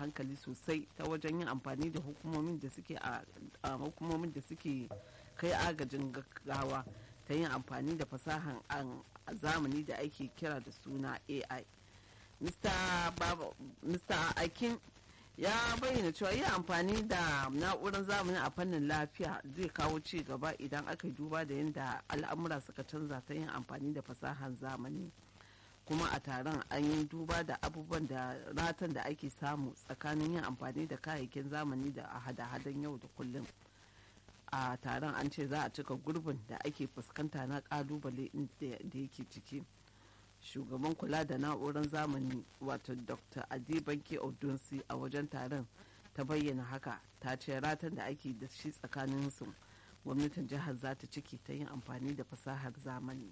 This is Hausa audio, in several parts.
hankali sosai ta wajen yin amfani da hukumomin da suke a hukumomin da suke kai agajin gaggawa ta yin amfani da fasahan a zamani da ake kira da suna ai mr akin ya bayyana cewa yin amfani da na'urar zamani a fannin lafiya zai kawo ci gaba idan aka duba da yadda al'amura suka canza ta yin amfani da fasahar zamani kuma a taron an yi duba da abubuwan da ratan da ake samu tsakanin yin amfani da kayayyakin zamani da a hada-hadan yau da kullum a taron an ce za a cika gurbin da ake fuskanta na kalubale da yake ciki shugaban kula da na'urar zamani wato dr adibanke odunsi a wajen taron ta bayyana haka ta ce ratan da ake da shi tsakanin su gwamnatin jihar za ta ciki ta yin amfani da fasahar zamani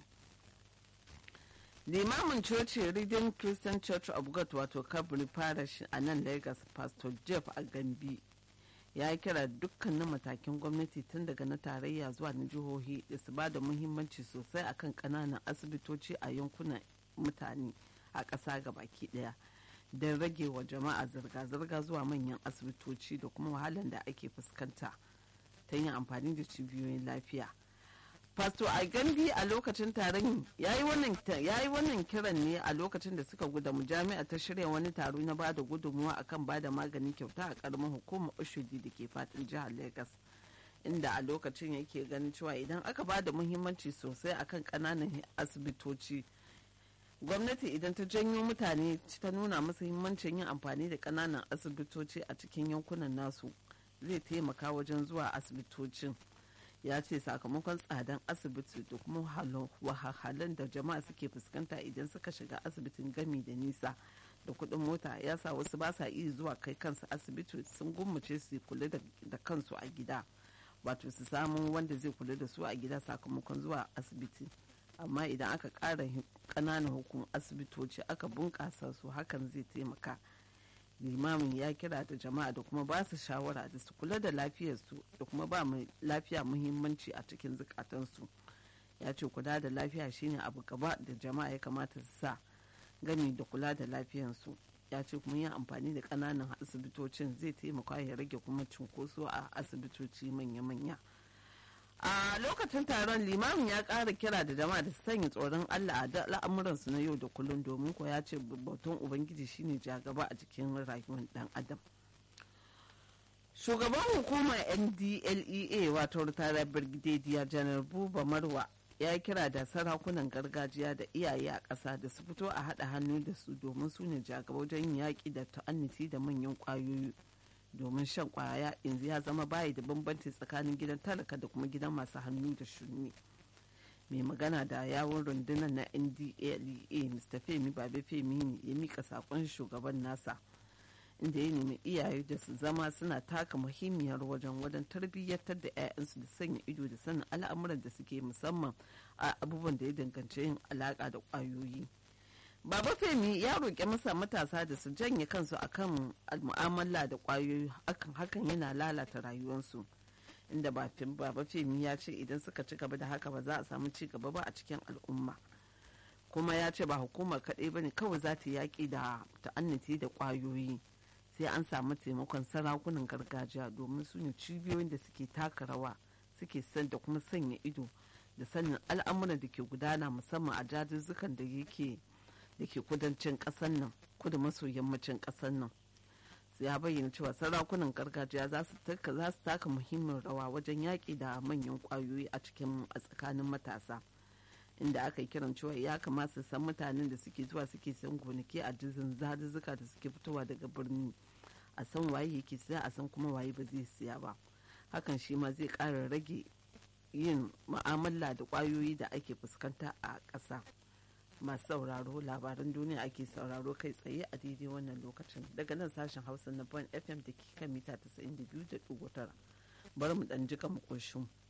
limamin coci redeemed christian church of god wato kabri parish a nan lagos pastor jeff agambi ya yi kira dukkanin matakin gwamnati tun daga na tarayya zuwa na jihohi da su ba da muhimmanci sosai akan kananan asibitoci a yankunan mutane a ƙasa baki ɗaya don rage wa jama'a zirga-zirga zuwa manyan asibitoci da kuma wahalar da ake fuskanta ta yin amfani da cibiyoyin lafiya Fasto a gambi a lokacin taron ya yi wannan kiran ne a lokacin da suka gudamu jami'a ta shirya wani taro na bada gudunmuwa akan bada magani kyauta a karamin hukumar ushudi da ke fadin jihar Legas. inda a lokacin yake ganin cewa idan aka bada muhimmanci sosai akan kananan asibitoci gwamnati idan ta janyo mutane ta nuna musu muhimmancin yin amfani da kananan asibitoci a cikin yankunan nasu zai taimaka wajen zuwa asibitocin. ya ce sakamakon tsadan asibiti da kuma wahalhalun da jama'a suke fuskanta idan suka shiga asibitin gami da nisa da kuɗin mota ya sa wasu ba sa iya zuwa kai kansu asibiti sun gummace su kula da kansu a gida wato su samu wanda zai kula da su a gida sakamakon zuwa asibiti amma idan aka ƙara ƙananan hukum asibitoci aka bunƙasa su hakan zai taimaka limamin ya kira da jama'a da kuma ba su shawara da su kula da lafiyarsu da kuma ba mai lafiya muhimmanci a cikin zukatansu ya ce kula da lafiya shine abu gaba da jama'a ya kamata su sa gami da kula da lafiyarsu ya ce kuma yin amfani da ƙananan asibitocin zai taimaka ya rage kuma cunkoso a asibitoci manya-manya a lokacin taron limamin ya ƙara kira da jama'a da sanya tsoron allah a al'amuransu na yau da kullum domin ko ya ce batun ubangiji shine jagaba a cikin rayuwar dan adam shugaban hukumar ndlea wato ritara brigadier janar buba marwa ya kira da sarakunan gargajiya da iyaye a ƙasa da su fito a haɗa hannu da su domin su ne jagaba wajen yaƙi da ta'anniti da manyan ƙwayoyi domin shan kwaya yanzu ya zama bayi da bambanci tsakanin gidan talaka da kuma gidan masu hannu da shuni mai magana da yawon rundunar na ndlea mr femi babe femi ne ya mika sakon shugaban nasa inda ya nemi iyaye da su zama suna taka muhimmiyar wajen wajen tarbiyyatar da 'ya'yansu da sanya ido da sanin al'amuran da suke musamman a abubuwan da ya danganci yin alaka da kwayoyi. Baba Femi ya roƙi masa matasa da su janye kansu akan mu'amala da ƙwayoyi hakan hakan yana lalata rayuwarsu. Inda Baba Femi ya ce idan suka ci gaba da haka ba za a samu ci gaba ba a cikin al'umma. Kuma ya ce ba hukumar kaɗai ba ne kawai za ta yaƙi da ta'annati da ƙwayoyi. Sai an samu taimakon sarakunan gargajiya domin su ne cibiyoyin da suke taka rawa suke san da kuma sanya ido da sanin al'amuran da ke gudana musamman a jajuzzukan da yake da ke kudancin ƙasar nan kudu maso yammacin ƙasar nan ya bayyana cewa sarakunan gargajiya za su taka muhimmin rawa wajen yaƙi da manyan ƙwayoyi a cikin a tsakanin matasa inda aka yi kiran cewa ya kamata su san mutanen da suke zuwa suke san gonaki a dizin zaduzzuka da suke fitowa daga birni a san waye yake siya a san kuma waye ba zai siya ba hakan shi ma zai ƙara rage yin mu'amala da ƙwayoyi da ake fuskanta a ƙasa. masu sauraro labaran duniya ake sauraro kai tsaye a daidai wannan lokacin daga nan sashen hausa na bon fm da ke kan mita 92.9 bari mu dan jika mu